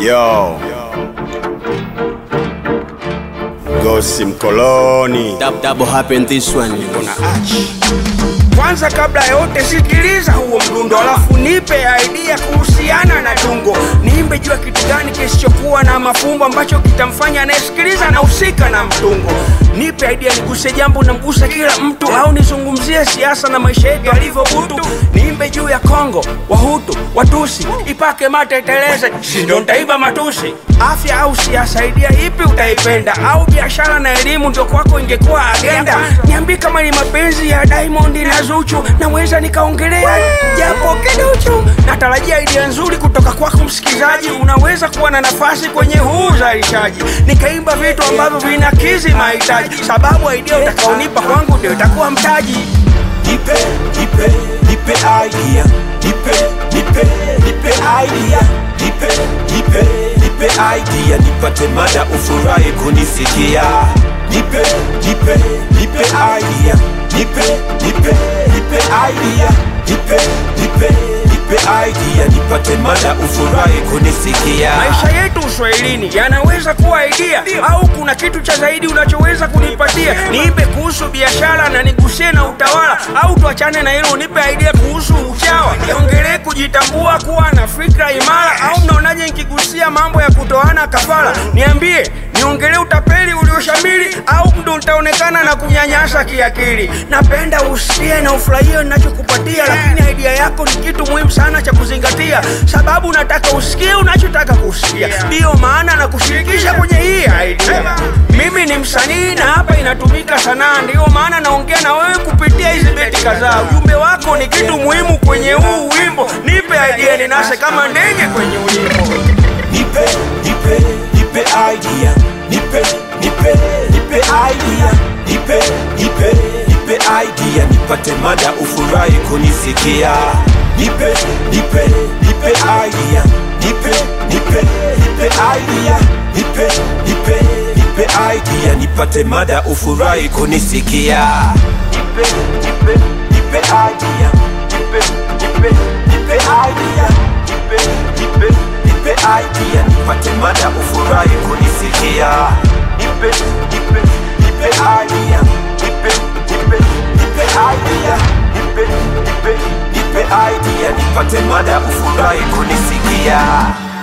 Yo. Gosi mkoloni. Dab, double happen this one. Kuna achi. Kwanza kabla ya yote sikiliza huo mdundo, alafu nipe idea kuhusiana na tungo. Niimbe juu ya kitu gani kisichokuwa na mafumbo ambacho kitamfanya anayesikiliza na husika na mtungo. Nipe idea, niguse jambo namgusa kila mtu, au nizungumzie siasa na maisha yetu alivyo butu. Niimbe juu ya Kongo, Wahutu, Watusi, ipake mate iteleze, si ndo nitaiba matusi. Afya au siasa, idea ipi utaipenda? Au biashara na elimu ndio kwako ingekuwa agenda? Niambie kama ni mapenzi ya Diamond na Zuchu, naweza nikaongelea japo kiduchu. Natarajia idea nzuri kutoka kwako msikilizaji, unaweza kuwa na nafasi kwenye huu uzalishaji, nikaimba vitu ambavyo vinakizi mahitaji, sababu idea utakaonipa kwangu ndio itakuwa mtaji. Nipe, nipe, nipe idea. Nipe, nipe, nipe idea. Nipe, nipe, nipe idea. Nipate mada ufurahi kunisikia. Nipe, nipe, nipe idea. Nipe, nipe, nipe idea. Nipe, nipe, nipe idea. Nipate mada ufurahi kunisikia. maisha yetu uswahilini yanaweza kuwa idea au kuna kitu cha zaidi unachoweza kunipatia niipe kuhusu biashara na nigusie na utawala au tuachane na hilo unipe idea kuhusu uchawa niongelee kujitambua kuwa na fikra imara au mnaonaje nikigusia mambo ya kutoana kafara niambie niongelee utapeli ulioshamili au ndo nitaonekana na kunyanyasa kiakili napenda usikie na ufurahie ninachokupatia lakini idea yako ni kitu muhimu sana cha kuzingatia sababu nataka usikie unachotaka kusikia ndiyo maana na kushirikisha kwenye hii idea mimi ni msanii na hapa inatumika sanaa ndiyo maana naongea na wewe kupitia hizi beti kadhaa ujumbe wako ni kitu muhimu kwenye huu wimbo nipe idea ninase kama ndege kwenye ulimbo Nipe, nipe, nipe idea. Nipe, nipe, nipe idea. Nipe, nipe, nipe idea. Nipate mada ufurahi kunisikia. Nipe, nipe, nipe idea. Nipe, nipe, nipe idea. Nipe, nipe, nipe idea. Nipate mada ufurahi kunisikia. Nipe, nipe, nipe idea. Nipe, nipe, nipe idea. Nipe, nipe, nipe idea. Nipate mada ufurahi kunisikia. Nipe, nipe, nipe idea. Nipe, nipe, nipe idea. Nipe, nipe, nipe idea. Nipate mada ufurahi kunisikia.